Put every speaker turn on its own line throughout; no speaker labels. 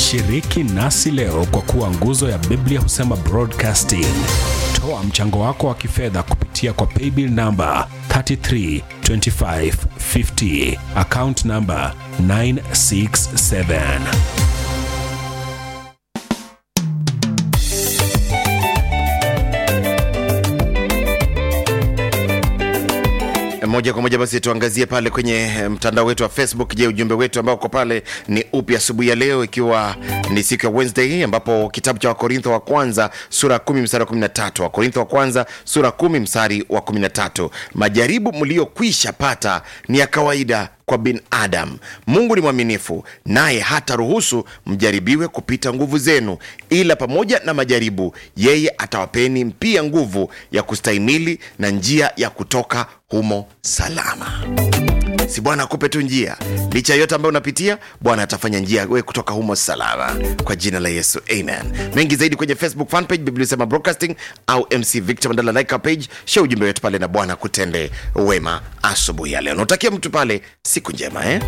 Shiriki nasi leo kwa kuwa nguzo ya Biblia husema broadcasting. Toa mchango wako wa kifedha kupitia kwa paybill namba 332550 account namba 967.
moja kwa moja basi tuangazie pale kwenye eh, mtandao wetu wa facebook je ujumbe wetu ambao uko pale ni upi asubuhi ya leo ikiwa ni siku ya wednesday ambapo kitabu cha wakorintho wa kwanza sura ya 10 mstari wa 13 wakorintho wa kwanza sura 10 mstari wa 13 majaribu mliyokwisha pata ni ya kawaida kwa binadamu mungu ni mwaminifu naye hata ruhusu mjaribiwe kupita nguvu zenu ila pamoja na majaribu yeye atawapeni pia nguvu ya kustahimili na njia ya kutoka humo salama si bwana akupe tu njia licha ya yote ambayo unapitia bwana atafanya njia we kutoka humo salama kwa jina la yesu amen mengi zaidi kwenye facebook fanpage biblia sema broadcasting au mc victor mandala like our page share ujumbe wetu pale na bwana kutende wema asubuhi ya leo nautakia mtu pale siku njema eh?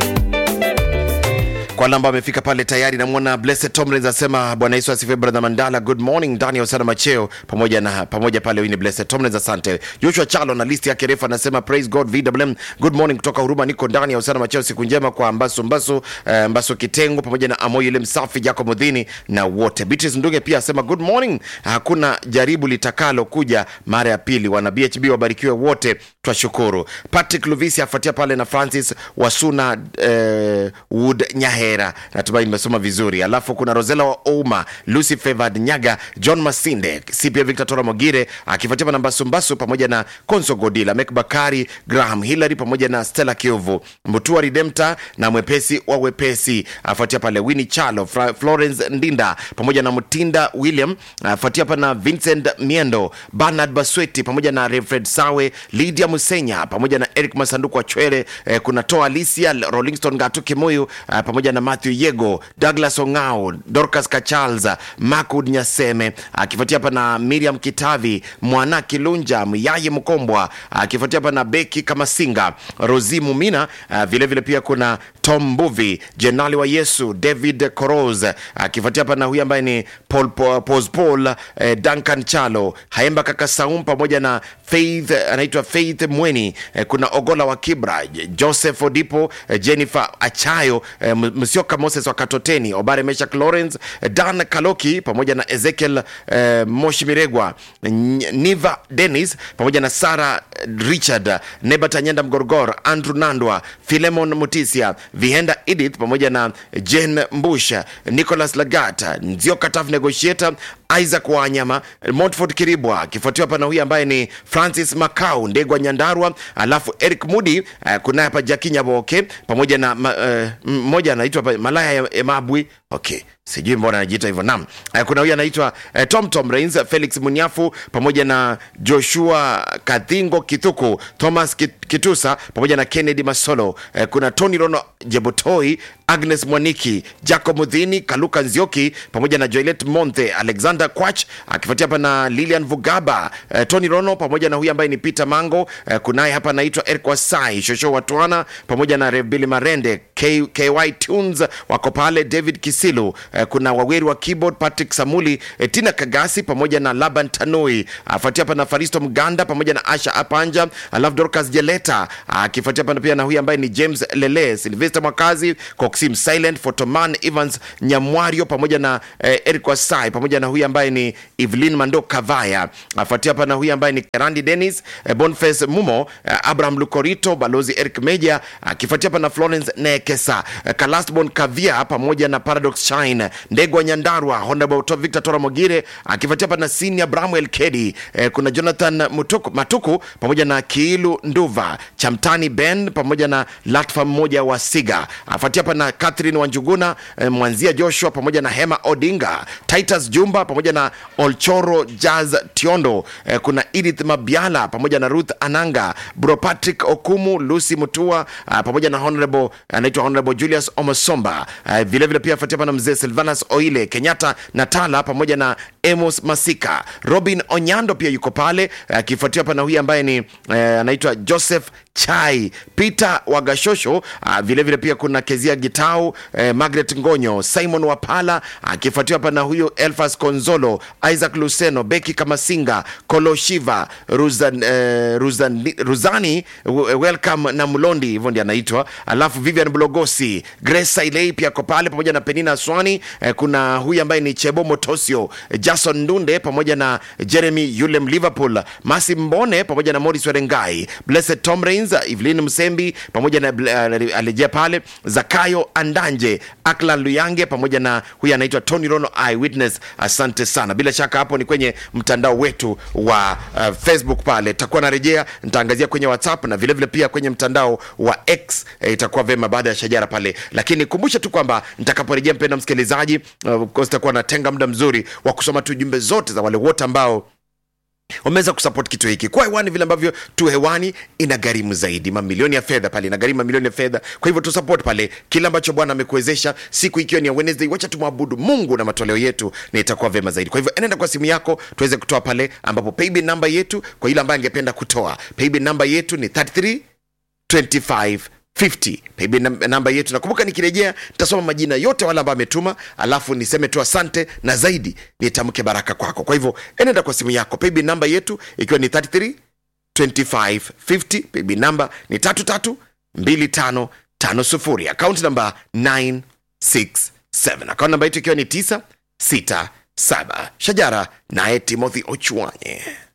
kwa wale ambao amefika pale tayari namwona blessed tomlins asema bwana yesu asifiwe brother mandala good morning ndani ya usana macheo pamoja na pamoja pale huyu ni blessed tomlins asante joshua chalo na listi yake refu anasema praise god vwm good morning kutoka huruma niko ndani ya usana macheo siku njema kwa mbaso mbaso uh, mbaso kitengo pamoja na amoyo ile msafi jacob mudhini na wote beatrice nduge pia asema good morning hakuna jaribu litakalo kuja mara ya pili wana bhb wabarikiwe wote twashukuru patrick luvisi afuatia pale na francis wasuna eh, wood nyahera natumai nimesoma vizuri alafu kuna rosela wa ouma lucy favored nyaga john masinde cpa victor tora mogire akifuatia pa na mbasumbasu pamoja na conso godila mek bakari graham hillary pamoja na stella kiovu mbutua redempta na mwepesi wa wepesi afuatia pale wini chalo Fra- florence ndinda pamoja na mtinda william afuatia pa na vincent miendo bernard basweti pamoja na refred sawe lydia musenya pamoja na eric masanduku wa chwele eh, kuna toa alicia rollingston gatu kimuyu eh, pamoja na matthew yego douglas ongao dorcas kacharles makud nyaseme akifuatia hapa na miriam kitavi mwana kilunja myaye mkombwa akifuatia hapa na beki kamasinga rosi mumina uh, vilevile pia kuna tom mbuvi jenali wa yesu david coros akifuatia hapa na huyu ambaye ni paul, paul, Pos paul eh, duncan chalo haemba kaka saum pamoja na faith anaitwa faith mweni eh, kuna ogola wa kibra joseph odipo eh, jennifer achayo eh, M- msioka moses wa katoteni obare meshak lawrence eh, dan kaloki pamoja na ezekiel eh, moshi miregwa N- niva denis pamoja na sara richard nebatanyenda mgorgor andrew nandwa filemon mutisia vihenda edith pamoja na jen mbush nicholas lagata nzioka taf negotiator isaac wanyama montford kiribwa akifuatiwa hapa na huyu ambaye ni francis macau ndegwa nyandarwa alafu eric mudi uh, kunaye hapa jaki nyaboke pamoja na ma, uh, mmoja anaitwa hapa malaya ya emabwi okay sijui mbona anajiita hivyo nam uh, kuna huyu anaitwa uh, tom tom rains felix munyafu pamoja na joshua kathingo kithuku thomas Kit- kitusa pamoja na kennedy masolo uh, kuna tony rono jebotoi agnes mwaniki jacob mudhini kaluka nzioki pamoja na joelet monthe alexander kwach akifuatia hapa na lilian vugaba uh, tony rono pamoja na huyu ambaye ni peter mango uh, kunaye hapa anaitwa eric wasai shosho watwana pamoja na rebili marende K, ky tunes wako pale david kisilu uh, kuna waweri wa keyboard patrick samuli uh, tina kagasi pamoja na laban tanui afuatia hapa na faristo mganda pamoja na asha apanja alafu dorcas jeleta akifuatia hapa pia na huyu ambaye ni james lele silvester mwakazi coxim silent fotoman evans nyamwario pamoja na eh, eric wasai pamoja na huyu ambaye ni evelyn mando kavaya afuatia hapa na huyu ambaye ni kerandi denis eh, bonface mumo eh, abraham lukorito balozi eric meja akifuatia hapa na florence nekesa eh, kalastbon kavia pamoja na paradox shine ndegwa nyandarwa honorable To- victor tora mogire akifuatia hapa na senior bramwel kedi eh, kuna jonathan Mutuku, matuku pamoja na kiilu nduva chamtani ben pamoja na latfa mmoja wa siga afuatia hapa na catherine wanjuguna eh, mwanzia joshua pamoja na hema odinga titus jumba pamoja na olchoro jazz tiondo eh, kuna edith mabiala pamoja na ruth ananga bro patrick okumu lucy mutua uh, pamoja na honorable anaitwa honorable julius omosomba uh, vilevile pia afuatia hapa na mzee Sylvester silvanus oile kenyatta natala pamoja na emos masika robin onyando pia yuko pale akifuatiwa hapa na huyu ambaye ni eh, anaitwa joseph chai peter wagashosho ah, vile vile pia kuna kezia gitau eh, margaret ngonyo simon wapala akifuatiwa hapa na huyu elfas konzolo isaac luceno beki kamasinga koloshiva ruzan, eh, ruzani, ruzani w- welcome na mlondi hivyo ndi anaitwa alafu vivian blogosi grace sailei pia ko pale pamoja na penina swani eh, kuna huyu ambaye ni chebo motosio eh, jason ndunde pamoja na jeremy yulem liverpool masi mbone pamoja na moris werengai blessed tom rains evelyn msembi pamoja na uh, alejea pale zakayo andanje aklan luyange pamoja na huyu anaitwa tony rono eyewitness asante sana bila shaka hapo ni kwenye mtandao wetu wa uh, facebook pale takuwa narejea nitaangazia kwenye whatsapp na vilevile vile pia kwenye mtandao wa x eh, itakuwa vema baada ya shajara pale lakini kumbushe tu kwamba nitakaporejea mpenda msikilizaji uh, of course takuwa natenga muda mzuri wa kusoma tu jumbe zote za wale wote ambao wameweza kusupport kitu hiki kwa hewani vile ambavyo tu hewani ina gharimu zaidi mamilioni ya fedha pale inagharimu mamilioni ya fedha kwa hivyo tu support pale kile ambacho bwana amekuwezesha siku ikiwa ni ya wednesday wacha tumwabudu mungu na matoleo yetu na itakuwa vema zaidi kwa hivyo enenda kwa simu yako tuweze kutoa pale ambapo paybill namba yetu kwa yule ambaye angependa kutoa paybill namba yetu ni 33 25 50 paybill nam- namba yetu nakumbuka nikirejea nitasoma majina yote wale ambao ametuma alafu niseme tu asante na zaidi nitamke baraka kwako kwa hivyo enenda kwa simu yako paybill namba yetu ikiwa ni 33 25 50 paybill namba ni 33 25 50 akaunti namba 967 akaunti namba yetu ikiwa ni 967 shajara naye timothy ochwanye